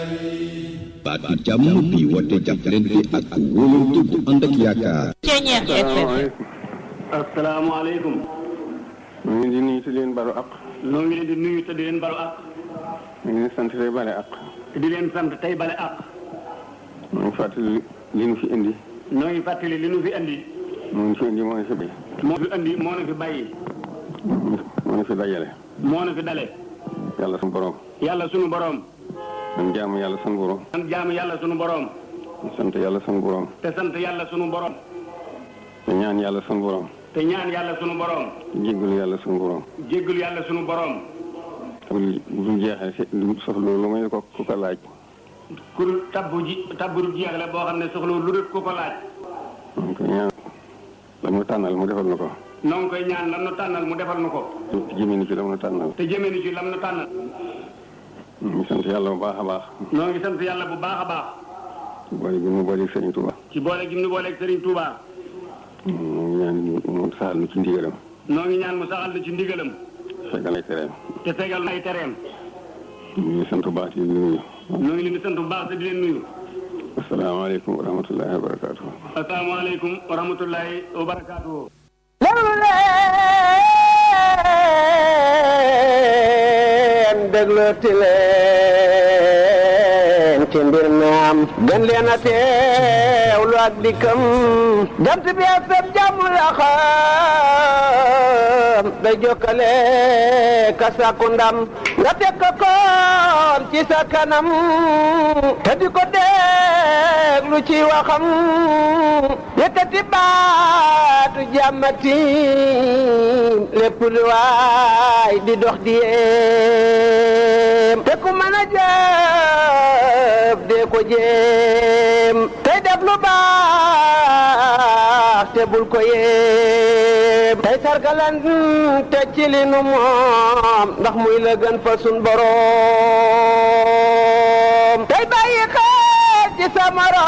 baatu jàmm bi woote jàppalante ak wóolante bu ànd ak yaakaar. Ceeñeex FM. asalaamaaleykum. ñu ngi di nuyu te di leen balu ak. noo ngi leen di nuyu te di leen balu ak. ñu ngi leen sant tey bale ak. te di leen sant tey bale ak. ñu ngi fàttali li nu fi indi. noo ngi fàttali li nu fi andi. moo ñu fi indi moo ñu fi bay. moo fi andi moo na fi bàyyi. moo ñu fi dajale. moo na fi dale. yàlla sunu borom. yàlla sunu borom. man jaamu yàlla sunu borom. sant jaamu yàlla sunu borom. sant yàlla sunu borom. te sant yàlla sunu borom. te ñaan yàlla sunu borom. te ñaan yàlla sunu borom. jéggalu yàlla sunu borom. jéggalu yàlla sunu borom. bu bu jeexee si du soxla lu may ko ku ko laaj. ku tabbu ji tabbu jeex la boo xam ne soxla lu dul ku ko laaj. donc ñaan la mu tànnal mu defal na ko. noo ngi koy ñaan lam nu tànnal mu defal nu ko. te jëmee ni ci la mu tànnal. te jëmee ni ci lam nu tànnal. ñu ngi sant yàlla bu baax a baax. noo ngi sant yàlla bu baax a baax. boole gi mu boole Sëriñ Tuuba. ci boole gi mu booleeg Serigne Touba. ñu ngi ñaan mu saxal nu ci ndigalam. noo ngi ñaan mu saxal na ci ndigalam. fekkal ay tereem. te tegal na ay tereem. ñu ngi sant bu baax di nuyu. noo ngi leen di sant bu baax te di leen nuyu. asalaamaaleykum wa rahmatullahi wa barakaatu. asalaamaaleykum wa rahmatullahi wa barakaatu. déglu leen déglooti leen ci mbir mi am gën leen a teewlu ak dikkam jant bi FM jàmm la xam day jokkale ka sàkku ndam nga teg ko koon ci sa kanam te di ko déglu ci waxam yëkkati baatu jàmmati lépp lu waay di dox di yéem te ku mën a jëf dee ko jéem tey def lu baax te bul ko yéem tey sargalan te ci li nu moom ndax muy la gën fa sun boroom tey bàyyi xel ci sa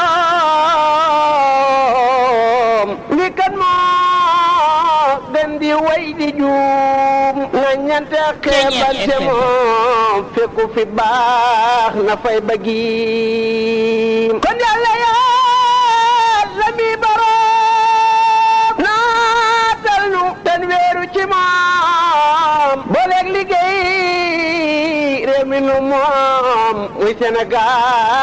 morom li kan moo gën di way di juum na ñante xeebante moom fekku fi baax na fay bëggiim kon yàlla yàlla mi boroom naatal nu ten weeru ci moom booleeg liggéey réew mi nu moom muy Sénégal